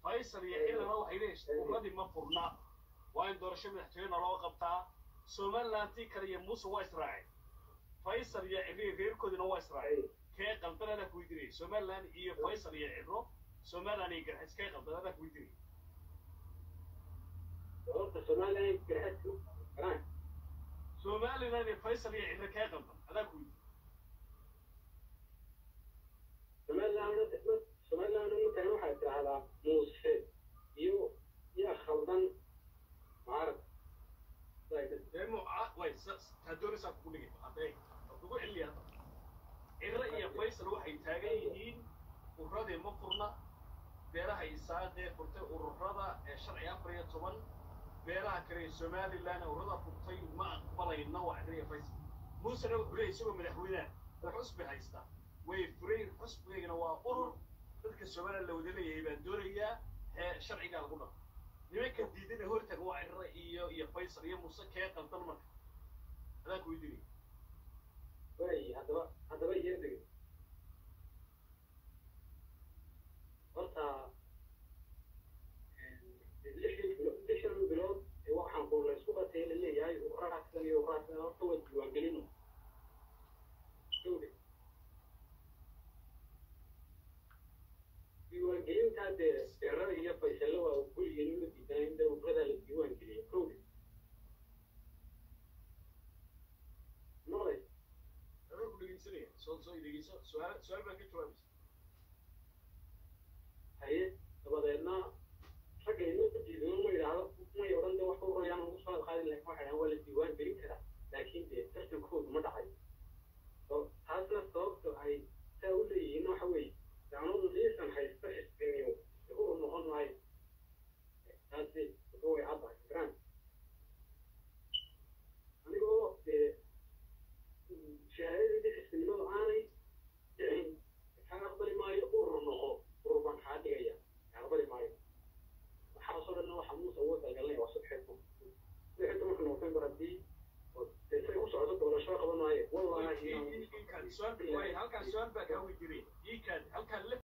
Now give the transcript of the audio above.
faysal iyo xilana waxay leeyihin ummadii ma furna waa in doorasho madaxtooyena loo qabtaa somalilantii kale iyo muuse waa israaceen faysal iyo ciri reerkoodina waa israaceen kee qaldan adaa kuweydiinaya somaliland iyo faysal iyo ciro somaliland iyo garxis kee qaldan adaa kuweydiinaya horta somaliland garxadku garaan somaliland iyo faysal iyo ciro kee qaldan adaa kuweydiinaya somaliland somaliland markan waxay tidhaahdaa muuse iyo yaa khaldan mucaarad dee muca way taadoonisaa kugu dhigay hadday kugu celiya hadda ciro iyo faysal waxay taagan yihiin uradii ma furna beeraha isaaqee furtay ururada ee sharci afar iyo toban beeraha kale ee somaliland ururada furtay ma aqbalayna waa ciro iyo faysal muusena wuxuu leeyay isagoo madaxweynaha oo xusbi haysta way furayn xusbigaygana waa urur dadka somaliland la wada leeyahay baan doonayaa ee sharcigaa lagu dhaqo nimanka diidana hortaga waa ciro iyo iyo faysal iyo muuse kee qaldan marka adaan kuweydiinaya way haddaba haddaba iyadeg horta lixdii bilo lixdan bilood ee waxaan ku la isku qatay la leeyahay uraaskan iyo uraaskan horta waa diiwaangelino diiwaangelintaa dee erada iyo faysalo waa gurigeenu la diidanay inta urada la diiwaangeliyay kowda noqday adaan ku dhegeysanaya soo soo dhegeyso su-aal su-aal baan ka jawaabaysa haye dabadeedna ragga inoo diidano ma yidhaahdo may odhan de wax ka urayaan ugu soo qaadin laakiin waxay dhahaan waa la diiwaan gelin karaa laakiin dee tartankoodu ma dhacay oo taasna sababta ay saa u leeyihiin waxa weeye dacnadu liisan haysta xisbiniyo uu noqon maayo taasi wuxuu way caddahay garaan anigoo dee shahaadadii xisbinimadu aanay dhicin kaa aqbali maayo urur noqo urur baan kaa dhigaya kaa aqbali maayo waxaasoo dhan waxa muuse ugu dalgalnay waa subxeeku lixi tobanka november haddii say u socdo doorasho qaban maayo wallahi halkaan su-aal baa kaa weydiinaya halkaan